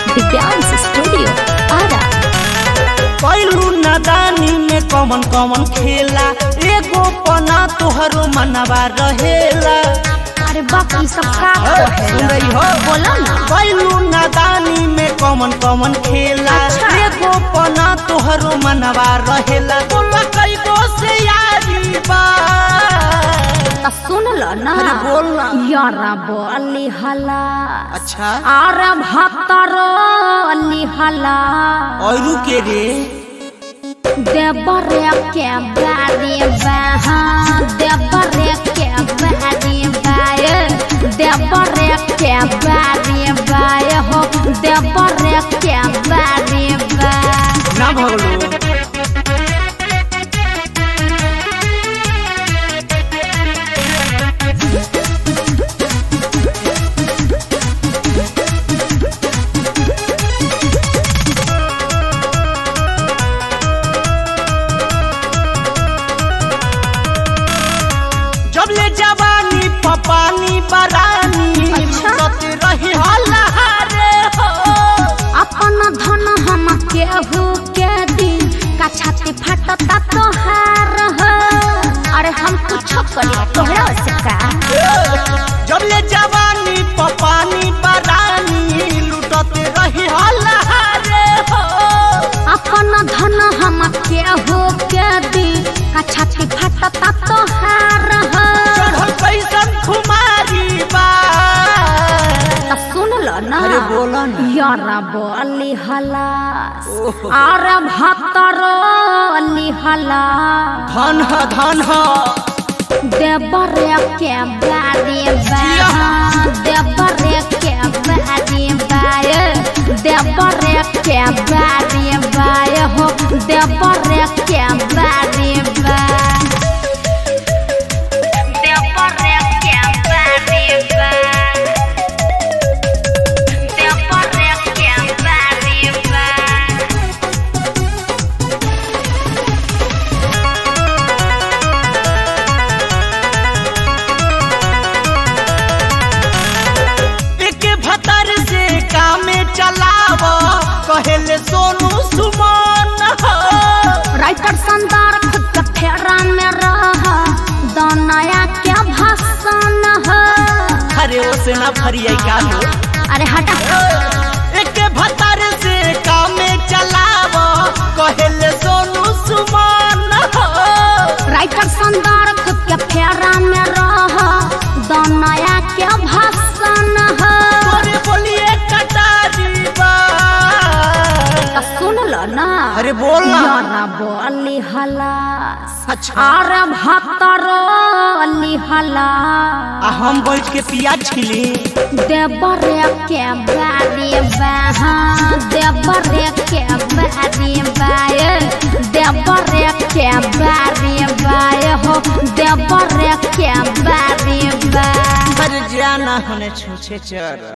Divyansh studio Ara कैलू नादानी में कमन कमन खेला एगो पना तोहरो मनवा रहेला अरे बाकी सब का सुन रही हो बोलो ना कैलू नादानी में कमन कमन खेला अच्छा। एगो पना तोहरो मनवा रहेला बोला कई गो से यारी बा तो सुन लो ना अरे बोल ना। यारा बोली हला अच्छा अरे भतरो अली हला औरू के रे देवरे के बारी बहा देवरे के बारी बाय देवरे के बारी बाय हो देवरे के बारी बाय ना भगलो जब ले जवानी पपानी बरानी अच्छा। लुटत रही हल्ला हो अपन धन हम केहू के दी का छाती फटता तोहार हो अरे हम कुछ करी तोहरा से का जब ले जवानी पपानी बरानी लुटत रही हल्ला हो अपन धन हम केहू के दी का छाती फटता तोहार हो चढ़ल कैसन खुमारी बा तो सुन लो ना अरे बोला ना। यारा बोली हला ओहो। अरे भतरो अली हला धन ह धन ह देवरे के बारी बहा देवरे के बारी बाय देवरे के बारी बाय हो देवरे के बारी बाय देवरे के बारी बाय देवरे के बारी बाय एक भतर से कामे चलाव कहेले सोनू सुमन हो राइटर संदार खुद के फेरा में रह दनया के भाषण है अरे ओसे ना फरिया का हो अरे हटा एक भतर से कामे चलाव कहेले सोनू सुमन हो राइटर संदार खुद के फेरा में रह दनया के भाषण है तोरे बोलिए कटारी बा तो सुन लो ना अरे बोल ना यारा बोली हला अच्छा अरे भतरो अली हला आ हम बैठ के पियाज छिली देवरे के बारी बहा देवरे के बारी बाय देवरे के बारी बाय हो देवरे के बारी बाय पर जाना होने छूछे चर